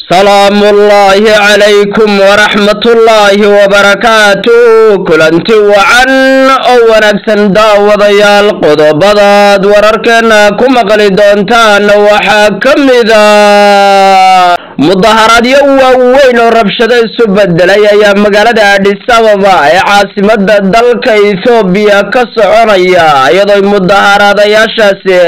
salaamullaahi calaykum waraxmatullaahi wabarakaatu kulanti wacan oo wanaagsan daawadayaal qodobadaad wararkeena ku maqli doontaan waxaa ka mida mudaharaadyo waaweyn oo rabshado isu bedelay ayaa magaalada adhis ababa ee caasimada dalka ethoobiya ka soconaya iyadoo mudaharaadayaashaasi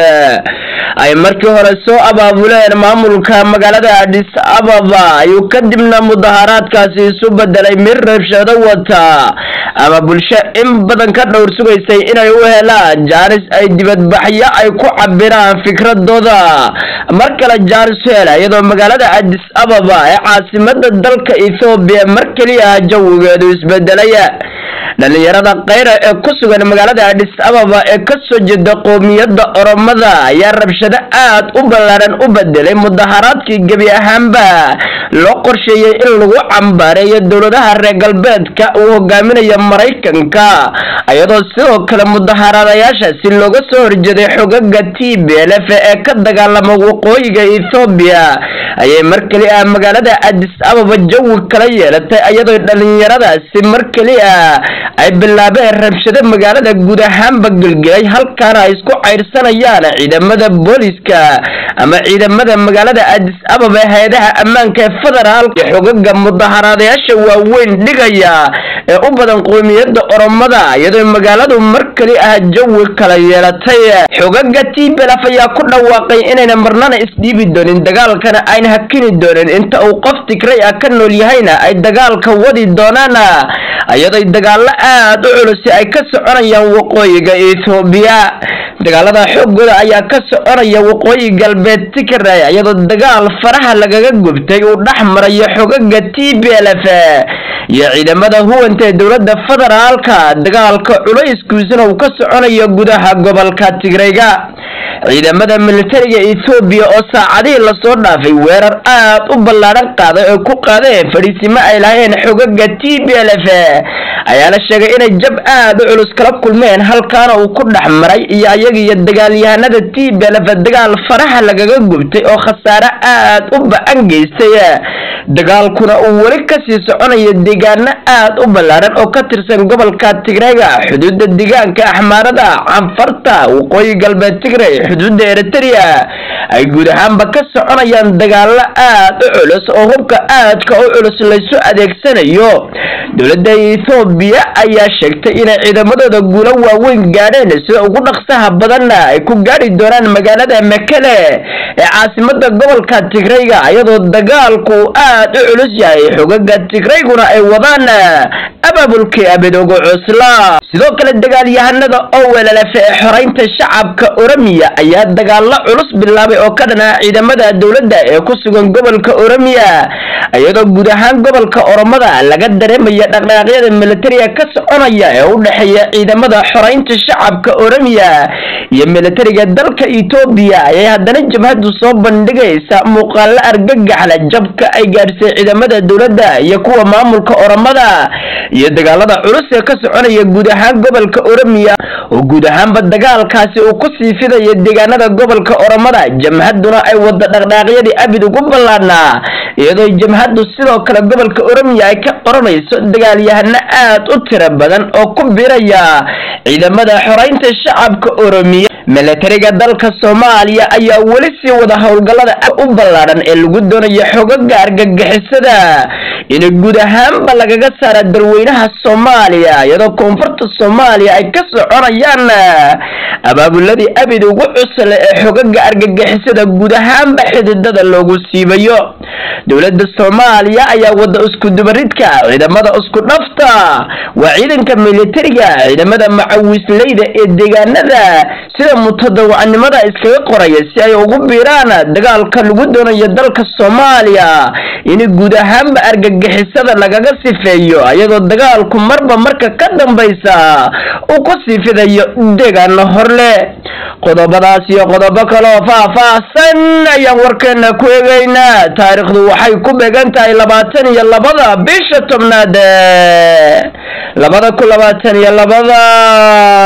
ay markii hore soo abaabuleen maamulka magaalada adhis ababa ayuu kadibna mudaharaadkaasi isu bedelay mid rabshado wata ama bulsho in badan ka dhowr sugaysay inay u helaan jaanis ay dibadbaxyo ay ku cabiraan fikradooda mar kale jaanis hela iyadoo magaalada adis ababa ee caasimada dalka ethoobiya mar keliya jawigeedu isbedelaya dhalinyarada kayra ee ku sugan magaalada adhis ababa ee kasoo jeeda qoomiyadda oromada ayaa rabshado aad u ballaaran u bedelay mudaharaadkii gebi ahaanba loo qorsheeyey in lagu cambaareeyo dowladaha reer galbeedka uu hogaaminayo maraykanka iyadoo sidoo kale mudaharaadayaashaasi looga soo horjeeday xogaga t b l f ee ka dagaalama waqooyiga ethoobiya ayay mar keli ah magaalada adis ababa jawi kala yeelatay iyadoo dhalinyaradaasi mar keli ah ay bilaabeen rabshado magaalada guud ahaanba gelgelay halkaana ay isku cayrsanayaan ciidamada booliska ama ciidamada magaalada adis ababa hay-adaha ammaanka ee federaalka xogaga mudaharaadayaasha waaweyn dhigaya ee u badan qoomiyadda oromada iyadoo magaaladu mar keli ah jawi kala yeelatay xogaga t belaf ayaa ku dhawaaqay inayna marnana isdhiibi doonin dagaalkana ayna hakini doonin inta uu qof tigray ah ka nool yahayna ay dagaalka wadi doonaan iyadoo dagaalo aad u culusi ay ka soconayaan waqooyiga ethoobiya dagaalada xoogooda ayaa ka soconaya waqooyi galbeed tigray iyadoo dagaal faraha lagaga gubtay uu dhex marayo xogaga t b l f iyo ciidamada huwanta ee dowladda federaalka dagaalka culayskiisuna uu ka soconayo gudaha gobolka tigrayga ciidamada militariga ethoobiya oo saacadihii lasoo dhaafay weerar aad u ballaadhan qaaday oo ku qaadeen fadhiisimo ay lahayn xogaga t b l f ayaa la sheegay inay jab aad u culus kala kulmeen halkaana uu ku dhex maray iyo ayagiiyo dagaalyahanada t b l f dagaal faraha lagaga gubtay oo khasaare aad u ba-an geystay dagaalkuna uu weli kasii soconayo deegaano aad u ballaaran oo ka tirsan gobolka tigrayga xuduudda deegaanka axmaarada canfarta waqooyi galbeed tigray xuduudda eritrea ay guud ahaanba ka soconayaan dagaalo aad u culus oo hubka aadka u culus laysu adeegsanayo dowladda ethoobiya ayaa sheegtay inay ciidamadooda guulo waaweyn gaadheen sida ugu dhaqsaha badanna ay ku gaadhi doonaan magaalada mekele ee caasimada gobolka tigrayga iyadoo dagaalku aad u culus yahay xogaga tigrayguna ay wadaan abaabulkii abidoogo cusla sidoo kale dagaalyahanada oo weelalafe ee xoreynta shacabka oromiya ayaa dagaalo culus bilaabay oo ka dhan ah ciidamada dowladda ee ku sugan gobolka oromiya iyadoo guud ahaan gobolka oromada laga dareemaya dhaqdhaqaaqyada militariga ka soconaya ee u dhexeeya ciidamada xoreynta shacabka oromiya iyo militariga dalka etoobiya ayay haddana jabhadu soo bandhigaysa muuqaalo argagaxla jabka ay gaadhsay ciidamada dowladda iyo kuwa maamulka oromada iyo dagaalada culus ee ka soconaya guud ahaan gobolka oromiya oo guud ahaanba dagaalkaasi uu ku sii fidayo deegaanada gobolka oromada jamhaduna ay wada dhaqdhaaqyadii abid ugu ballaadhnaa iyadoo jamhaddu sidoo kale gobolka oromiya ay ka qoranayso dagaalyahano aad u tiro badan oo ku biraya ciidamada xoreynta shacabka oromiya militariga dalka soomaaliya ayaa weli sii wada howlgallada u ballaadhan ee lagu doonayo xogaga argagixisada in guud ahaanba lagaga saara dalweynaha soomaaliya iyadoo koonfurta soomaaliya ay ka soconayaan abaabuladii abid ugu cusle ee xogaga argagixisada guud ahaanba xididada loogu siibayo dowladda soomaaliya ayaa wada isku dubaridka ciidamada isku dhafta waa ciidanka militariga ciidamada macawisleyda ee deegaanada sida mutadawacnimada iskaga qoraya si ay ugu biiraan dagaalka lagu doonayo dalka soomaaliya in guud ahaanba argagixisada lagaga sifeeyo iyadoo dagaalku marba marka ka dambaysa uu ku sii fidayo deegaano horle qodobadaas iyo qodobo kaleoo faah-faahsan ayaan warkeena ku eegaynaa taariikhdu waxay ku beegan tahay labaatan iyo labada bisha tobnaad labada ku labaatan iyo labada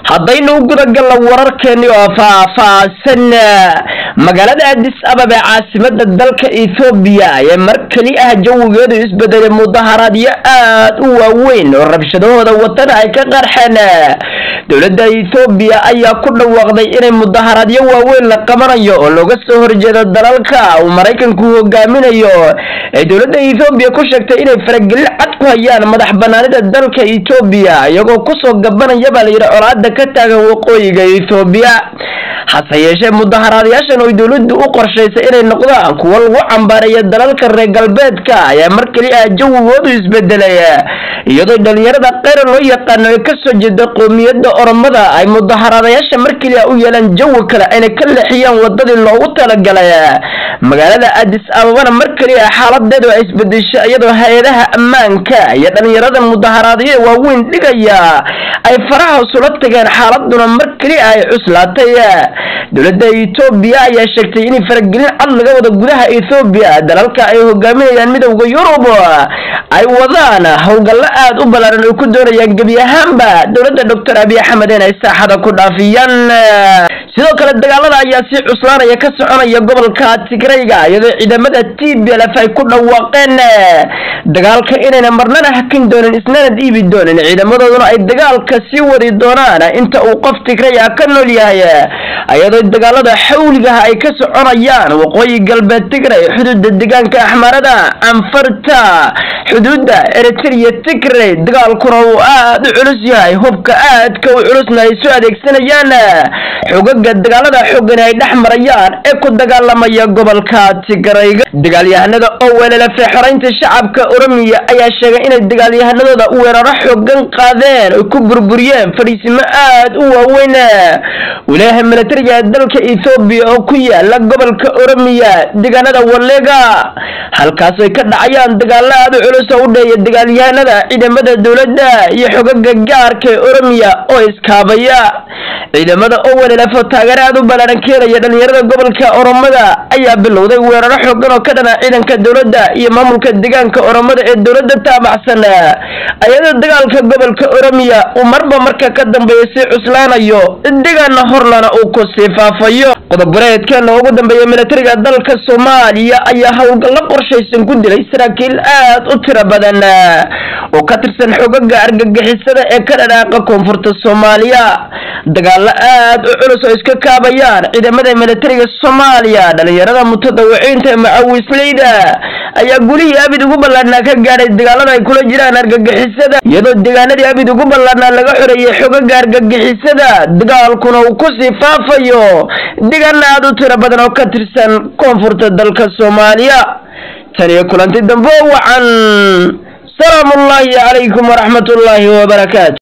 haddaynu u gudagalno wararkeeni oo faahfaahsan magaalada adis ababa ee caasimada dalka ethoobiya ayaa mar keli ah jawigeedu isbedelay mudaharaadyo aad u waaweyn oo rabshadahooda wadana ay ka qarxeen dowladda ethoobiya ayaa ku dhawaaqday inay mudaharaadyo waaweyn la qabanayo oo looga soo horjeedo dalalka uu maraykanku hogaaminayo ay dowladda ethoobiya ku sheegtay inay faragelin cad ku hayaan madax banaanida dalka ethoobiya iyagoo kusoo gabanaya baa layidhi colaada ka taagan waqooyiga ethoobiya hase yeeshee mudaharaadayaashan oo dowladdu u qorshaysay inay noqdaan kuwo lagu cambaareeya dalalka reer galbeedka ayaa mar keli ah jawigoodu isbedelay iyadoo dhalinyarada keyra loo yaqaano ee kasoo jeeda qoomiyadda oromada ay mudaharaadayaasha mar keli ah u yeelaan jawi kale ayna ka leexiyaan wadadii loogu talagalay magaalada adis ababana mar keli ah xaaladeedu ay isbedesho iyadoo hay-adaha ammaanka iyo dhalinyarada mudaharaadyo waaweyn dhigaya ay faraha isula tageen xaaladuna mar keli ah ay cuslaatay dowladda ethoobiya ayaa sheegtay in faragelin cad laga wada gudaha ethoobiya dalalka ay hogaaminayaan midowda yurub ay wadaan howlgallo aad u ballaaran ay ku doonayaan gebi ahaanba dowladda doctor abiy axmed inay saaxada ku dhaafiyaan sidoo kale dagaalada ayaa si cuslaanaya ka soconaya gobolka tigrayga iyadoo ciidamada t b lf ay ku dhawaaqeen dagaalka inayna marnana hakin doonin isnana dhiibi doonin ciidamadooduna ay dagaalka sii wadi doonaan inta uu qof tigray ah ka nool yahay iyadoo dagaalada xawligaha ay ka soconayaan waqooyi galbeed tigray xuduuda deegaanka axmarada anfarta xuduuda eritrea tigray dagaalkuna uu aada u culus yahay hubka aadka u culusna ay soo adeegsanayaan xogaga dagaalada xoogan ay dhex marayaan ee ku dagaalamaya gobolka tigrayga dagaalyahanada oo weelalafe xoreynta shacabka oromiya ayaa sheegay inay dagaalyahanadooda weeraro xoogan qaadeen oy ku burburiyeen fadhiisimo aad u waaweyn walaaha milatariga dalka ethoobiya oo ku yaala gobolka oromiya deegaanada walega halkaas ay ka dhacayaan dagaalo aad u culus oo u dheeya dagaalyahanada ciidamada dowladda iyo xogaga gaarka ee oromiya oo iskaabaya ciidamada oo weelelafo taageero aad u ballaaran keenaya dhalinyarada gobolka oromada ayaa bilowday weeraro xoogan oo ka dhana ciidanka dowladda iyo maamulka deegaanka oromada ee dowladda taabacsan ayadoo dagaalka gobolka oromiya uu marba marka ka dambeeya sii cuslaanayo deegaana horlana uu ku sii faafayo qodob-wareedkeena ugu dambeeya milatariga dalka soomaaliya ayaa howlgallo qorshaysan ku dilay saraakiil aad u tiro badan oo ka tirsan xogaga argagixisada ee ka dhadhaaqa koonfurta soomaaliya dagaalo aad u culus oo iska kaabayaan ciidamada milatariga soomaaliya dhalinyarada mutadawiciinta ee macawisleyda ayaa gulihii abid ugu ballaarnaa ka gaadhay dagaalada ay kula jiraan argagixisada iyadoo deegaanadii abid ugu ballaarnaa laga xoreeyey xogaga argagixisada dagaalkuna uu kusii faafayo deegaana aad u tiro badan oo ka tirsan koonfurta dalka soomaaliya tan iyo kulanti dambe wacan salaamu ullaahi calaykum waraxmat ullaahi wabarakaatu